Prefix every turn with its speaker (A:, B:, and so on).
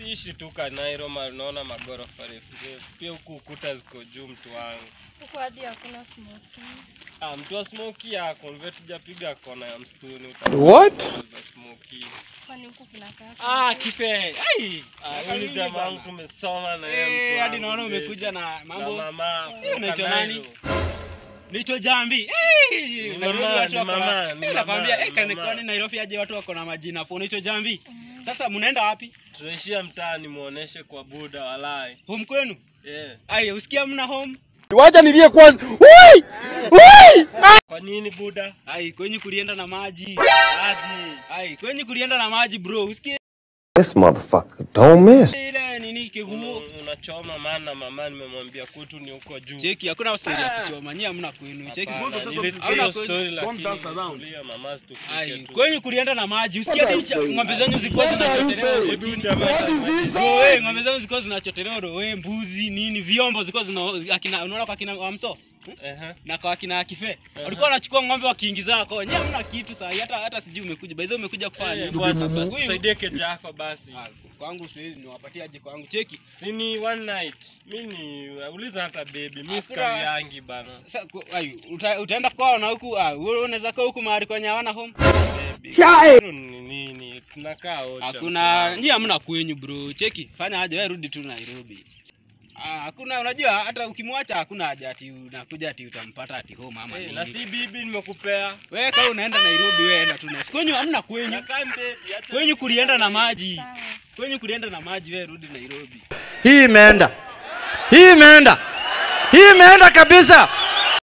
A: siishi tu Kanairo, ma- naona magorofa refu refu. Pia huku ukuta ziko juu, mtu wangu.
B: Huko hadi hakuna smoking.
A: Ah, mtu wa smoki yako mve tujapiga kona ya msituni.
C: What?
A: Za smoki.
B: Kwani huku kuna kaa?
D: Ah, kife. Ai.
A: Ah,
D: Miaka
A: huyu ni
D: mingi
A: jamaa wangu
D: bana.
A: tumesoma na yeye
D: Eh,
A: mtu
D: hadi
A: wangu
D: naona
A: mbele.
D: umekuja na
A: na
D: mambo.
A: mama.
D: Eh, unaitwa
A: Kanairo.
D: nani? Naitwa Jambi. Eh,
A: Ni
D: Nairobi
A: mama,
D: watu
A: ni
D: wako na-
A: mama,
D: Eh,
A: ni mama,
D: nakwambia, eh,
A: ni
D: kani-
A: mama.
D: kwani Nairobi aje watu wako na majina hapo. Unaitwa Jambi. Sasa mnaenda wapi?
A: Tunaishia mtaani muoneshe kwa buda walai.
D: Home kwenu?
A: Yeah.
D: Ai, usikia mna home?
C: Wacha nilie kwanza. Woi! Woi!
A: Kwa nini buda?
D: Ai, kwenye kulienda na maji.
A: Aji.
D: Ai, kwenye kulienda na maji bro. Usikie
C: This motherfucker don't miss.
D: ile nini kigumu.
A: Un- Unachoma maana mama nimemwambia kutu ni huko juu.
D: Cheki, hakuna story ya kuchoma. Nyie hamna kwenu. Cheki.
A: Hapana,
E: sasa
A: nilisikia
D: Hamna
A: hiyo
D: kwenu.
A: story
E: Don't
A: lakini
E: dance around.
A: tulia, mama situfike
D: Ai,
A: tu.
D: kwenye kulienda na maji. Usikia ati cha- ng'ombe zenyu zilikuwa
C: What are you
D: zinachotelewa
C: saying?
D: kotini.
A: Buda, maana maji-
D: Wewe ng'ombe zenu zilikuwa zinachotelewa rowe, mbuzi, nini, vyombo zilikuwa zina akina unaona kwa kina Wamso
A: Ehe.
D: na kwa akina Kife. Walikuwa wanachukua ng'ombe wakiingiza kwa. Nyie hamna kitu saa hii, hata hata sijui umekuja. By the way umekuja kufanya
A: Eh,
D: nini?
A: fuata basi.
D: Huyu-
A: Saidie kejako basi.
D: Ah, kwangu siwezi niwapatie aje kwangu. Cheki.
A: Si ni one night. Mimi uliza hata baby. Mimi
D: Hakuna-
A: sikari yangi bana.
D: Sasa ku- ai, uta, utaenda kwao na huku ah, wewe unaweza kaa huku mahali kwenye hawana home.
A: Baby.
C: Chai!
A: Hilo ni nini? Tunakaa wote.
D: Hakuna nyie hamna kwenyu bro. Cheki, fanya aje wewe rudi tu Nairobi. Ah, hakuna unajua hata ukimwacha hakuna haja ati unakuja ati utampata ati home ama
A: Eh,
D: nini.
A: na si bibi nimekupea.
D: Wewe kama unaenda Nairobi wewe enda tu. na- Kwenyu hamna kwenyu.
A: Nakaa baby. hata-
D: Kwenyu kulienda na maji.
B: Sawa.
D: Kwenyu kulienda na maji wewe rudi Nairobi.
F: Hii imeenda, hii imeenda, hii imeenda kabisa.